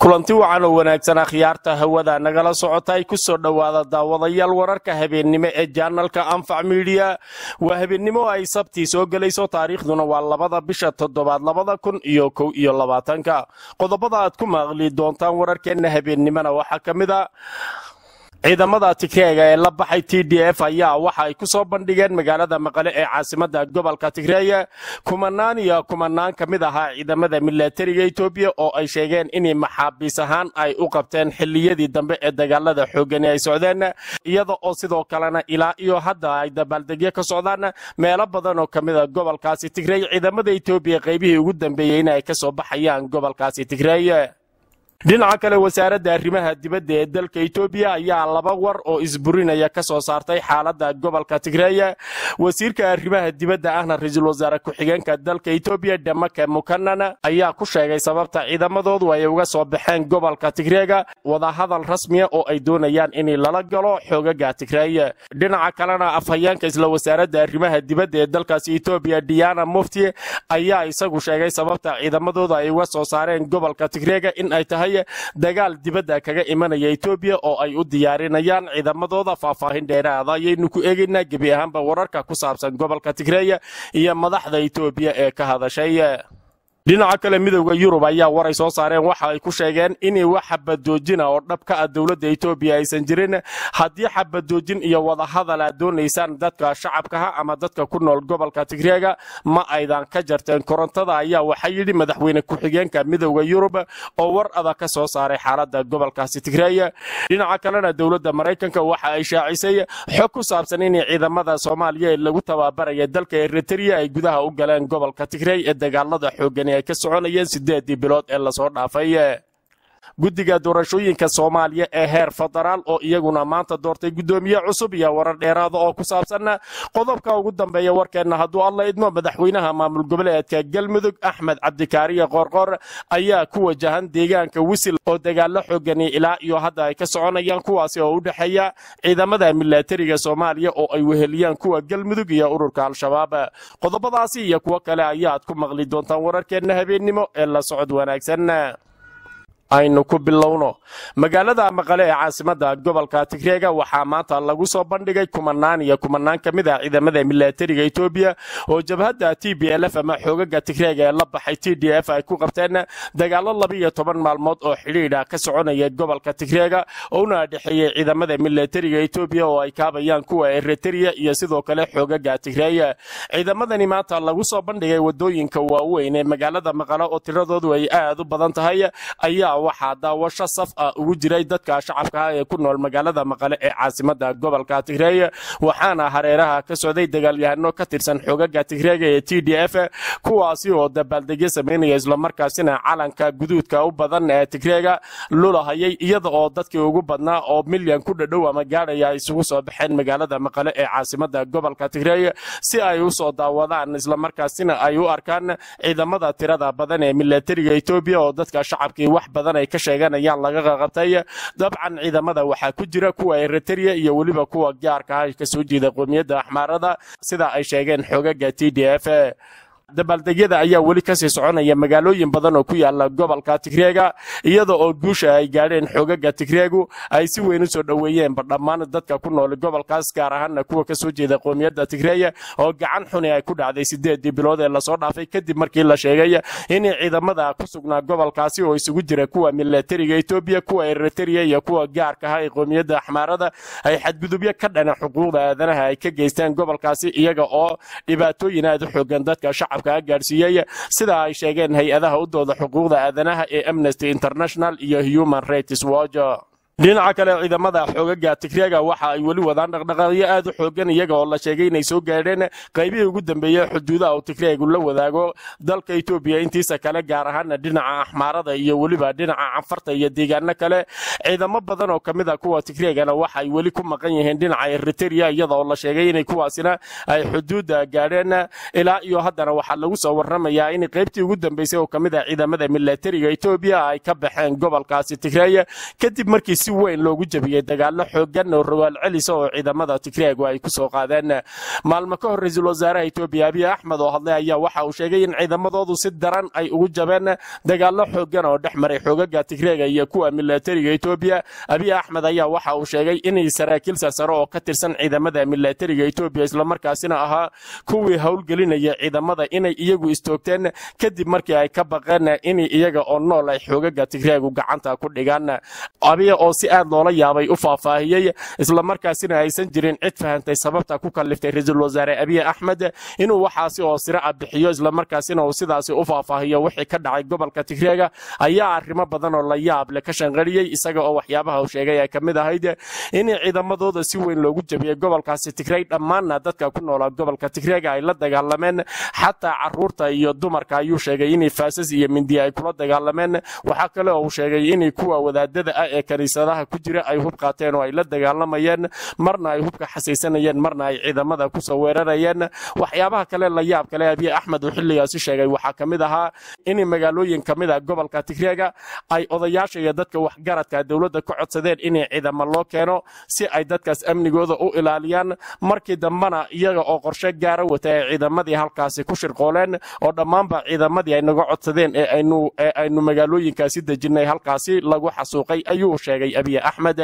kulanti wacan oo wanaagsan akhyaarta hawada nagala socotay ku soo dhowaada daawadayaal wararka habeennimo ee jaanalka anfac midiya waa habeennimo ay sabtii soo gelayso taariikhduna waa labada bisha toddobaad labada kun iyo kow iyo labaatanka qodobada aad ku maaqli doontaan wararkeenna habeennimona waxaa ka mid a ciidamada tigreega ee la baxay t d f ayaa waxa ay ku soo bandhigeen magaalada maqale ee caasimada gobolka tigreeye kumanaan iyo kumanaan ka mid ahaa ciidamada milatariga etoobiya oo ay sheegeen inay maxaabiis ahaan ay u qabteen xilliyadii dambe ee dagaalada xoogani ay socdeen iyada oo sidoo kalena ilaa iyo hadda ay dabaaldegyo ka socdaan meelo badan oo ka mida gobolkaasi tigreey ciidamada etoobiya qaybihii ugu dambeeyey in ay ka soo baxayaan gobolkaasi tigreeye dhinaca kale wasaaradda arrimaha dibadda ee dalka etoobiya ayaa laba war oo isburinaya ka soo saartay xaaladda gobolka tigreeye wasiirka arrimaha dibadda ahna ra-iisul wasaare ku-xigeenka dalka etoobiya dhamake mukanan ayaa ku sheegay sababta ciidamadoodu ay uga soo baxeen gobolka tigreega wadahadal rasmiya oo ay doonayaan in lala galo xoogaga tigreeye dhinaca kalena afhayeenka isla wasaaradda arrimaha dibadda ee dalkaasi etoobiya diana mufti ayaa isagu sheegay sababta ciidamadoodu ay uga soo saareen gobolka tigreega in ay tahay dagaal dibadda kaga imanaya etoobiya oo ay u diyaarinayaan ciidamadooda faahfaahin dheeraada ayaynu ku eegaynaa gebi ahaanba wararka ku saabsan gobolka tigreeya iyo madaxda etoobiya ee ka hadashay dhinaca kale midowda yurub ayaa waray soo saareen waxa ay ku sheegeen inay wax xabadoojina oo dhab ka ah dowladda etoobiya aysan jirin haddii xabadoojin iyo wadahadal aad doonaysaan dadka shacabkaha ama dadka ku nool gobolka tigreega ma aydan ka jarteen korontada ayaa waxaa yidhi madaxweyne ku-xigeenka midowda yurub oo war adag ka soo saaray xaaladda gobolkaasi tigreeya dhinaca kalena dowladda maraykanka waxa ay shaacisay xog ku saabsan inay ciidamada soomaaliya ee lagu tababaraya dalka eritrea ay gudaha u galeen gobolka tigreey ee dagaalada xoogan ay ka soconayeen sideedii bilood ee lasoo dhaafay guddiga doorashooyinka soomaaliya ee heer federaal oo iyaguna maanta doortay guddoomiye cusub iyo warar dheeraada oo ku saabsan qodobka ugu dambeeya warkeenna hadduu alla idmo madaxweynaha maamul goboleedka galmudug axmed cabdikaariye qoorqoor ayaa ku wajahan deegaanka wisil oo dagaalo xoogani ilaa iyo hadda ay ka soconayaan kuwaasi oo u dhexeeya ciidamada milatariga soomaaliya oo ay weheliyaan kuwa galmudug iyo ururka al-shabaab qodobadaasi iyo kuwo kale ayaad ku maqli doontaan wararkeenna habeennimo ee la socod wanaagsan aynu ku bilowno magaalada maqale ee caasimada gobolka tigreega waxaa maanta lagu soo bandhigay kumanaan iyo kumanaan ka mid ah ciidamada milatariga etoobiya oo jabhadda t b l f ama xoogaga tigreega ee la baxay t d f ay ku qabteen dagaalo labiiyo toban maalmood oo xidhiidha ka soconaya gobolka tigreega ouna dhexeeyey ciidamada milatariga etoobiya oo ay kaabayaan kuwa eritrea iyo sidoo kale xoogaga tigreeya ciidamadani maanta lagu soo bandhigay wadooyinka waaweyn ee magaalada maqale oo tiradoodu ay aad u badan tahay ayaa waxaa daawasho saf ah ugu jiray dadka shacabka ah ee ku nool magaalada maqale ee caasimada gobolka tigreey waxaana hareeraha ka socday dagaalyahano ka tirsan xoogaga tigreega ee t d f kuwaasi oo dabaaldegyo samaynaya islamarkaasina calanka guduudka u badan ee tigreega lulahayay iyada oo dadkii ugu badnaa oo milyan ku dhadhow ama gaadhaya isugu soo baxeen magaalada maqale ee caasimada gobolka tigreey si ay u soo daawadaan islamarkaasina ay u arkaan ciidamada tirada badan ee milatariga etoobiya oo dadka shacabkii wax badan ay ka sheeganayaan laga qaqabtay dabcan ciidamada waxaa ku jira kuwa eritrea iyo weliba kuwa gaarka ah ka soo jeeda qoomiyadda axmaarada sida ay sheegeen xoogaga t d f dabaaldegyada ayaa weli kasii soconaya magaalooyin badan oo ku yaala gobolka tigreega iyada oo guusha ay gaadheen xoogaga tigreegu ay si weyn u soo dhoweeyeenba dhammaan dadka ku nool gobolkaas gaar ahaana kuwa kasoo jeeda qoomiyadda tigreeya oo gacan xuni ay ku dhacday sideedii bilood ee lasoo dhaafay kadib markii la sheegay inay ciidamada ku sugnaa gobolkaasi oo isugu jira kuwa milatariga etoobiya kuwa eritrea iyo kuwa gaarka ah ee qoomiyadda axmaarada ay xadgudubyo ka dhana xuquuqda aadanaha ay ka geysteen gobolkaasi iyaga oo dhibaatooyin aad u xoogan dadka shacab gaadhsiiyey sida ay sheegeen hay-adaha u dooda xuquuqda aadanaha ee amnesty international iyo human rights watch dhinaca kale ciidamada xoogaga tigreega waxa ay weli wadaan dhaqdhaqaaqyo aad u xoogan iyaga oo la sheegay inay soo gaadheen qaybihii ugu dambeeyey xuduudaha uu tigreegu la wadaago dalka etoobiya intiisa kale gaar ahaana dhinaca axmaarada iyo weliba dhinaca canfarta iyo deegaano kale ciidamo badan oo kamid a kuwa tigreegana waxa ay weli ku maqan yihiin dhinaca eritrea iyada oo la sheegay inay kuwaasina ay xuduudda gaadheen ilaa iyo haddana waxaa lagu soo waramayaa in qaybtii ugu dambeysay oo kamid ah ciidamada milatariga etoobiya ay ka baxeen gobolkaasi tigreeya kadib markii si si weyn loogu jebiyey dagaalo xoogan oo rawaal celisa oo ciidamada tigreegu ay kusoo qaadeen maalmo ka hor ra-iisul wasaaraha etoobiya abiy axmed oo hadlay ayaa waxa uu sheegay in ciidamadoodu si daran ay ugu jabeen dagaalo xoogan oo dhex maray xoogaga tigreega iyo kuwa milatariga etoobiya abiy axmed ayaa waxa uu sheegay inay saraakiil sarsaro oo ka tirsan ciidamada milatariga etoobiya islamarkaasina ahaa kuwii howlgelinaya ciidamada inay iyagu istoogteen kadib markii ay ka baqeen in iyaga oo nool ay xoogaga tigreegu gacanta ku dhigaan abiya oo si aad loola yaabay u faahfaahiyey islamarkaasina aysan jirin cid fahantay sababta ku kaliftay ra-iisul wasaare abiy axmed inuu waxaasi oo sira a bixiyo islamarkaasina uu sidaasi u faahfaahiyo wixii ka dhacay gobolka tigreega ayaa arrimo badan oo la yaab leh ka shanqariyey isaga oo waxyaabaha uu sheegay ay ka mid ahayd in ciidamadooda si weyn loogu jabiyey gobolkaasi tigrey dhammaanna dadka ku noolaa gobolka tigreega ay la dagaalameen xataa caruurta iyo dumarka ayuu sheegay inay faasas iyo mindiya ay kula dagaalameen waxaa kale oo uu sheegay inay kuwa wadaadada ah ee kaniisadaha ku jira ay hub qaateen oo ay la dagaalamayeen marna ay hubka xasaysanayeen marna ay ciidamada kusoo weerarayeen waxyaabaha kale la yaab kale abiy axmed uu xilligaasi sheegay waxaa ka mid ahaa in magaalooyin ka mid a gobolka tigreega ay odayaasha iyo dadka waxgaradka dowladda ka codsadeen in ciidamo loo keeno si ay dadkaas amnigooda u ilaaliyaan markii dambena iyaga oo qorshe gaara wata ay ciidamadii halkaasi ku shirqooleen oo dhammaanba ciidamadii ay naga codsadeen ee aynu magaalooyinkaasi dejinnay halkaasi lagu xasuuqay ayuu sheegay abiy axmed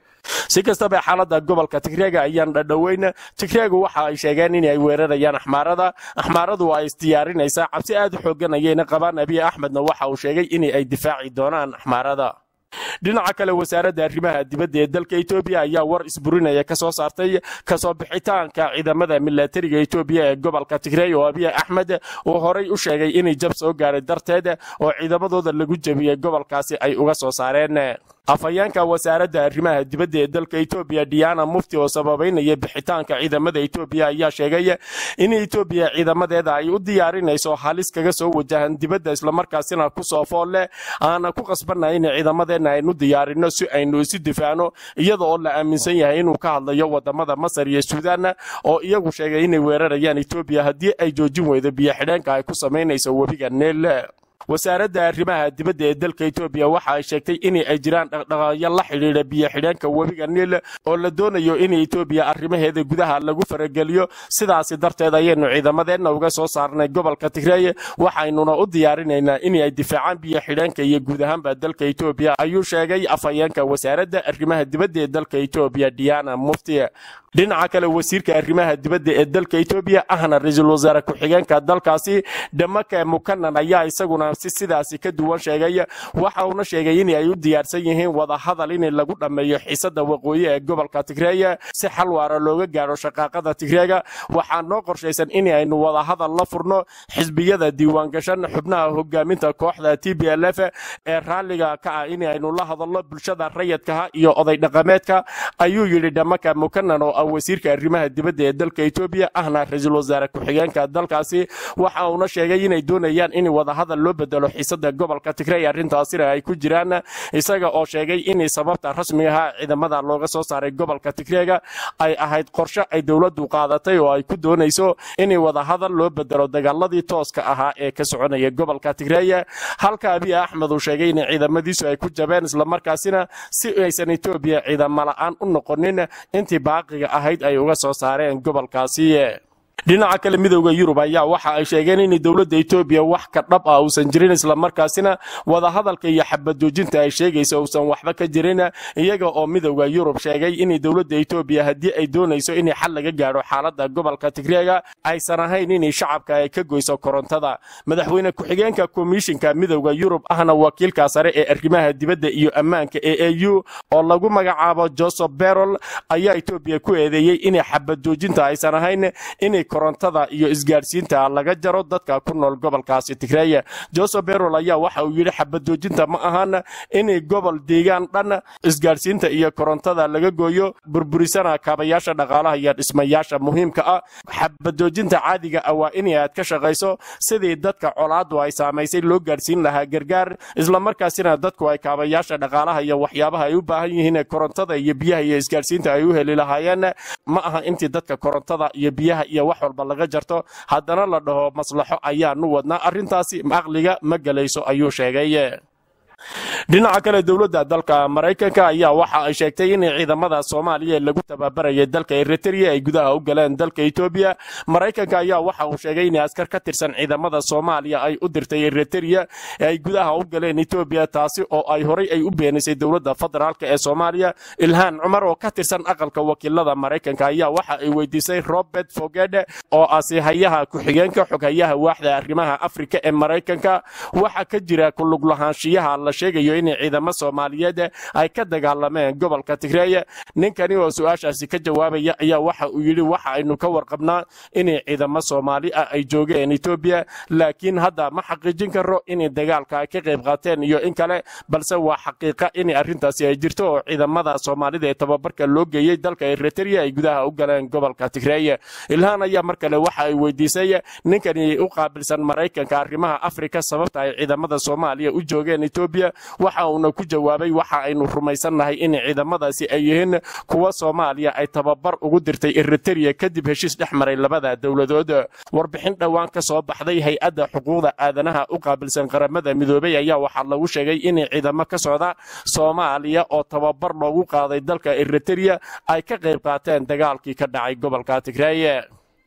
si kastaba xaalada gobolka tigreega ayaan dhadhoweyn tigreegu waxa ay sheegeen in ay weerarayaan axmaarada axmaaradu waa isdiyaarinaysaa cabsi aad u xoogan ayayna qabaan abiy axmedna waxa uu sheegay in ay difaaci doonaan axmaarada dhinaca kale wasaaradda arrimaha dibadda ee dalka etoobiya ayaa war isburinaya ka soo saartay kasoo bixitaanka ciidamada milatariga etoobiya ee gobolka tigrey oo abiy axmed uu horay u sheegay inay jab soo gaaray darteed oo ciidamadooda lagu jebiyey gobolkaasi ay uga soo saareen afhayeenka wasaaradda arrimaha dibadda ee dalka etoobiya diana mufti oo sababaynaya bixitaanka ciidamada etoobiya ayaa sheegay in etoobiya ciidamadeeda ay u diyaarinayso halis kaga soo wajahan dibadda islamarkaasina kusoo fool leh aana ku qasbanna in ciidamadeenna aynu diyaarino si aynu isu difaacno iyada oo la aaminsan yahay inuu ka hadlayo wadamada masar iyo suudaan oo iyagu sheegay inay weerarayaan etoobiya haddii ay joojin weydo biyo xidheenka ay ku samaynayso webiga neel wasaaradda arrimaha dibadda ee dalka etoobiya waxa ay sheegtay in ay jiraan dhaqdhaqaaqyo la xidhiidha biyo xidheenka webiga niil oo la doonayo in etoobiya arrimaheeda gudaha lagu farageliyo sidaasi darteed ayaynu ciidamadeenna uga soo saarnay gobolka tigreey waxaynuna u diyaarinaynaa in ay difaacaan biyo xidheenka iyo guud ahaanba dalka etoobiya ayuu sheegay afhayeenka wasaaradda arrimaha dibadda ee dalka etoobiya diana mufti dhinaca kale wasiirka arrimaha dibadda ee dalka etoobiya ahna ra-iisul wasaare ku-xigeenka dalkaasi dhamaka mukanan ayaa isaguna si sidaasi ka duwan sheegay waxa uuna sheegay in ay u diyaarsan yihiin wadahadal in lagu dhammeeyo xiisada waqooyi ee gobolka tigreeya si xal waara looga gaaro shaqaaqada tigreega waxaa noo qorshaysan in aynu wadahadal la furno xisbiyada diiwaangashan xubnaha hogaaminta kooxda t b l f ee raalliga ka ah in aynu la hadalno bulshada rayidkaha iyo oday dhaqameedka ayuu yidhi dhamaka mukanan oo ah wasiirka arrimaha dibadda ee dalka etoobiya ahna ra-iisul wasaare ku-xigeenka dalkaasi waxa uuna sheegay inay doonayaan in wadahadal loo bedelo xiisada gobolka tigrey arrintaasina ay ku jiraan isaga oo sheegay in sababta rasmigaha ciidamada looga soo saaray gobolka tigreega ay ahayd qorshe ay dowladdu qaadatay oo ay ku doonayso in wadahadal loo bedelo dagaaladii tooska ahaa ee ka soconaya gobolka tigreey halka abiy axmed uu sheegay in ciidamadiisu ay ku jabeen islamarkaasina si aysan etoobiya ciidamo la-aan u noqonin intii baaqiga ahayd ay uga soo saareen gobolkaasi dhinaca kale midowda yurub ayaa waxa ay sheegeen in dowladda etoobiya wax ka dhab ah uusan jirin islamarkaasina wadahadalka iyo xabadoojinta ay sheegayso uusan waxba ka jirin iyaga oo midowda yurub sheegay in dowladda etoobiya haddii ay doonayso in xal laga gaadho xaalada gobolka tigreega aysan ahayn in shacabka ay ka goyso korontada madaxweyne ku-xigeenka komishinka midowda yurub ahna wakiilka sare ee arrimaha dibadda iyo ammaanka ee a u oo lagu magacaabo joseph berol ayaa etoobiya ku eedeeyey in xabadoojinta aysan ahayn in korontada iyo isgaadhsiinta laga jaro dadka ku nool gobolkaasi tigreeye joseph berol ayaa waxa uu yidhi xabadoojinta ma ahan in gobol deegaan dhan isgaadhsiinta iyo korontada laga gooyo burburisana kaabayaasha dhaqaalaha iyo dhismayaasha muhiimka ah xabadoojinta caadiga ah waa in aad ka shaqayso sidii dadka colaadu ay saamaysay loo gaadhsiin lahaa gargaar islamarkaasina dadku ay kaabayaasha dhaqaalaha iyo waxyaabaha ay u baahan yihiin korontada iyo biyaha iyo isgaadhsiinta ay u heli lahaayeen ma aha intii dadka korontada iyo biyaha iyo wax walba laga jarto haddana la dhaho maslaxo ayaanu wadnaa arrintaasi aqliga ma gelayso ayuu sheegay dhinaca kale dowladda dalka maraykanka ayaa waxa ay sheegtay in ciidamada soomaaliya lagu tababaraya dalka eritrea ay gudaha u galeen dalka etoobiya maraykanka ayaa waxa uu sheegay in askar ka tirsan ciidamada soomaaliya ay u dirtay eritrea ee ay gudaha u galeen etoobiya taasi oo ay horay ay u beenisay dowladda federaalk ee soomaaliya ilhaan cumar oo ka tirsan aqalka wakiilada maraykanka ayaa waxa ay weydiisay robert fogede oo asihayaha ku-xigeenka xoghayaha waaxda arrimaha afrika ee maraykanka waxa ka jira kulug lahaanshiyaha la sheegayo in ciidamo soomaaliyeed ay ka dagaalameen gobolka tigreeye ninkani oo su-aashaasi ka jawaabaya ayaa waxa uu yidhi waxa aynu ka warqabnaa in ciidamo soomaali ah ay joogeen etoobiya laakiin hadda ma xaqiijin karo in dagaalka ay ka qayb qaateen iyo in kale balse waa xaqiiqa in arrintaasi ay jirto oo ciidamada soomaalida ee tababarka loo geeyey dalka eritrea ay gudaha u galeen gobolka tigreeye ilhaan ayaa mar kale waxa ay weydiisay ninkani u qaabilsan maraykanka arrimaha afrika sababta ay ciidamada soomaaliya u joogeen etoobiya waxa uuna ku jawaabay waxa aynu rumaysannahay in ciidamadaasi ay yihiin kuwa soomaaliya ay tababar ugu dirtay eritrea kadib heshiis dhex maray labada dowladood warbixin dhowaan ka soo baxday hay-adda xuquuqda aadanaha u qaabilsan qaramada midoobay ayaa waxaa lagu sheegay in ciidamo ka socda soomaaliya oo tababar loogu qaaday dalka eritrea ay ka qayb qaateen dagaalkii ka dhacay gobolka tigreeye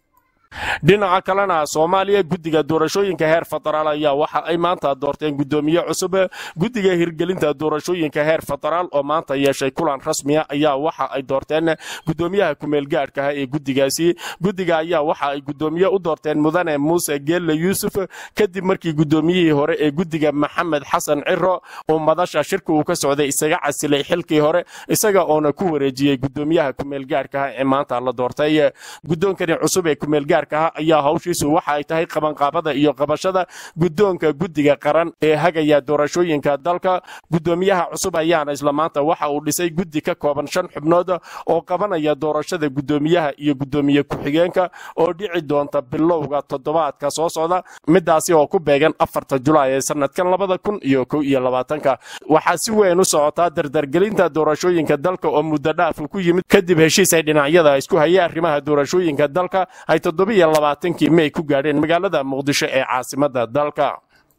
dhinaca kalena soomaaliya guddiga doorashooyinka heer federaal ayaa waxa ay maanta doorteen guddoomiye cusub guddiga hirgelinta doorashooyinka heer federaal oo maanta yeeshay kulan rasmiya ayaa waxa ay doorteen guddoomiyaha kumeelgaadhkaha ee guddigaasi guddiga ayaa waxa ay guddoomiye u doorteen mudane muuse geelle yuusuf kadib markii guddoomiyihii hore ee guddiga maxamed xasan ciro uu madasha shirka uu ka socday isaga casilay xilkii hore isaga oona ku wareejiyey guddoomiyaha kumeelgaadhkaha ee maanta la doortay guddoonkani cusub ee kumeelgaadh ayaa hawshiisu waxa ay tahay qabanqaabada iyo qabashada guddoonka guddiga qaran ee hagaya doorashooyinka dalka guddoomiyaha cusub ayaana isla maanta waxa uu dhisay guddi ka kooban shan xubnood oo qabanaya doorashada guddoomiyaha iyo guddoomiye ku-xigeenka oo dhici doonta bilowga toddobaadka soo socda midaasi oo ku beegan afarta julaay ee sanadkan labada kun iyo kow iyo labaatanka waxaa si weyn u socotaa dardargelinta doorashooyinka dalka oo muddo dhaafka ku yimid kadib heshiis ay dhinacyada isku hayay arrimaha doorashooyinka dalka ay labaatankii may ku gaadheen magaalada muqdisho ee caasimada dalka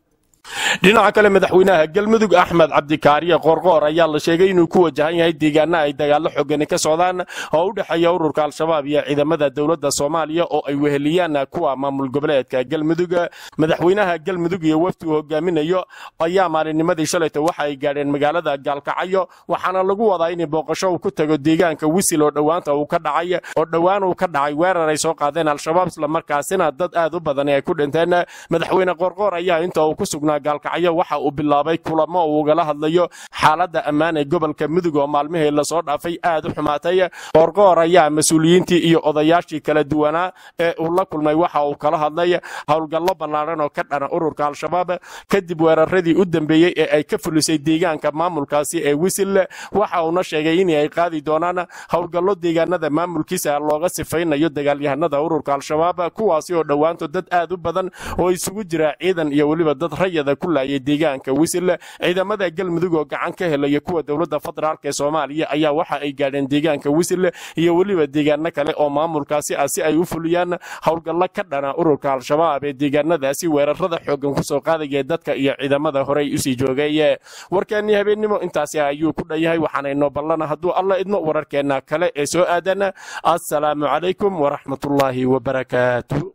dhinaca kale madaxweynaha galmudug axmed cabdikaariye qoorqoor ayaa la sheegay inuu ku wajahan yahay deegaana ay dagaallo xogani ka socdaan oo u dhexeeya ururka al-shabaab iyo ciidamada dowladda soomaaliya oo ay weheliyaan kuwa maamul goboleedka galmudug madaxweynaha galmudug iyo wafdi uu hogaaminayo ayaa maalinnimadii shalayta waxa ay gaadheen magaalada gaalkacyo waxaana lagu wadaa in booqasho uu ku tago deegaanka wisil oo dhowaanta uu ka dhacay oo dhowaan uu ka dhacay weerar ay soo qaadeen al-shabaab islamarkaasina dad aad u badan ay ku dhinteen madaxweyne qoorqoor ayaa inta uu ku sugnaa gaalkacyo waxa uu bilaabay kulamo uu ugala hadlayo xaaladda ammaan ee gobolka mudug oo maalmihii lasoo dhaafay aad u xumaatay qoorqoor ayaa mas-uuliyiintii iyo odayaashii kala duwanaa ee uu la kulmay waxa uu kala hadlay howlgallo ballaaran oo ka dhana ururka al-shabaab kadib weeraradii u dambeeyey ee ay ka fulisay deegaanka maamulkaasi ee wisil waxa uuna sheegay in ay qaadi doonaan howlgallo deegaanada maamulkiisa looga sifaynayo dagaalyahanada ururka al-shabaab kuwaasi oo dhowaanto dad aad u badan oo isugu jira ciidan iyo weliba dad rayada ku laayay deegaanka wisil ciidamada galmudug oo gacan ka helaya kuwa dowladda federaalk ee soomaaliya ayaa waxa ay gaadheen deegaanka wisil iyo weliba deegaano kale oo maamulkaasi ah si ay u fuliyaan howlgallo ka dhana ururka al-shabaab ee deegaanadaasi weerarada xoogan kusoo qaadaya dadka iyo ciidamada horey usii joogay warkeennii habeennimo intaasi ayuu ku dhan yahay waxaanaynoo ballana hadduu alla idmo wararkeenna kale ee soo aadan assalaamu calaykum waraxmatullaahi wabarakaatu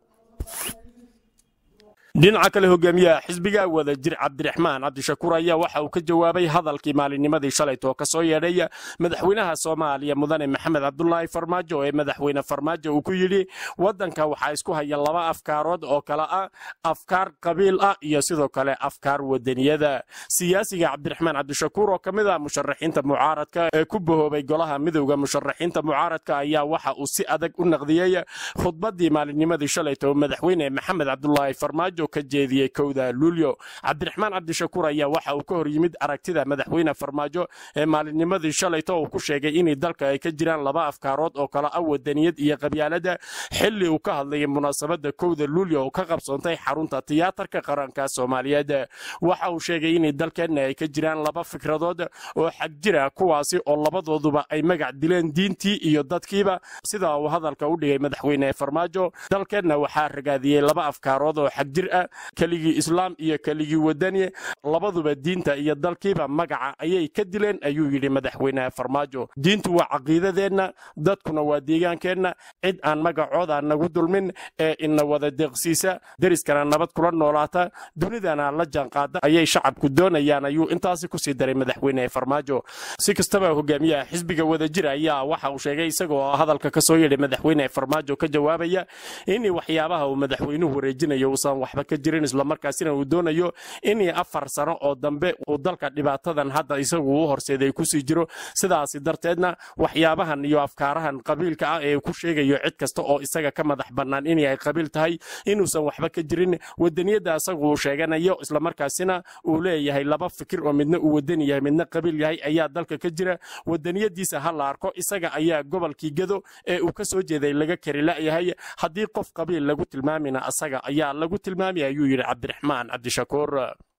dhinaca kale hogaamiyaha xisbiga wada jir cabdiraxmaan cabdishakuur ayaa waxa uu ka jawaabay hadalkii maalinnimadii shalayt oo ka soo yeedhay madaxweynaha soomaaliya mudane maxamed cabdulaahi farmaajo ee madaxweyne farmaajo uu ku yidhi waddanka waxaa isku haya laba afkaarood oo kale ah afkaar qabiil ah iyo sidoo kale afkaar wadaniyada siyaasiga cabdiraxmaan cabdishakuur oo ka mid ah musharaxiinta mucaaradka ee ku bahoobay golaha midowda musharaxiinta mucaaradka ayaa waxa uu si adag u naqdiyey khudbadii maalinnimadii shalayt oo madaxweyne maxamed cabdulaahi farmaajo ka jeediyey kowda luulyo cabdiraxmaan cabdishakuur ayaa waxa uu ka hor yimid aragtida madaxweyne farmaajo ee maalinnimadii shalayto uu ku sheegay in dalka ay ka jiraan laba afkaarood oo kale ah wadaniyad iyo qabyaalada xilli uu ka hadlayay munaasabadda kowda luulyo oo ka qabsoontay xarunta tiyaatarka qaranka soomaaliyeed waxa uu sheegay in dalkeenna ay ka jiraan laba fikradood oo xag jira kuwaasi oo labadooduba ay magac dileen diintii iyo dadkiiba sida uu hadalka u dhigay madaxweyne farmaajo dalkeenna waxaa ragaadiyey laba afkaarood oo xagjir ah keligii islaam iyo keligii wadani labaduba diinta iyo dalkiiba magaca ayay ka dileen ayuu yidhi madaxweynaha farmaajo diintu waa caqiidadeenna dadkuna waa deegaankeenna cid aan magacooda nagu dulmin ee ina wada deeqsiisa deriskana nabad kula noolaata dunidana la jaanqaada ayay shacabku doonayaan ayuu intaasi kusii daray madaxweyne farmaajo si kastaba hogaamiyaha xisbiga wadajir ayaa waxa uu sheegay isagoo hadalka kasoo yeedhay madaxweyne farmaajo ka jawaabaya in waxyaabaha uu madaxweynuhu wareejinayo uusan waxba ka jirin islamarkaasina uu doonayo in afar sano oo dambe uu dalka dhibaatadan hadda isagu u horseeday kusii jiro sidaasi darteedna waxyaabahan iyo afkaarahan qabiilka ah ee ku sheegayo cid kasta oo isaga ka madax bannaan inay qabiil tahay inuusan waxba ka jirin wadaniyadda isagu uu sheeganayo islamarkaasina uu leeyahay laba fikir oo midna uu wadani yahay midna qabiil yahay ayaa dalka ka jira wadaniyadiisa ha la arko isaga ayaa gobolkii gedo ee uu ka soo jeeday laga kari la'yahay haddii qof qabiil lagu tilmaamina asaga ayaa lagu tilmaamaya ayuu yidhi cabdiraxmaan cabdishakuur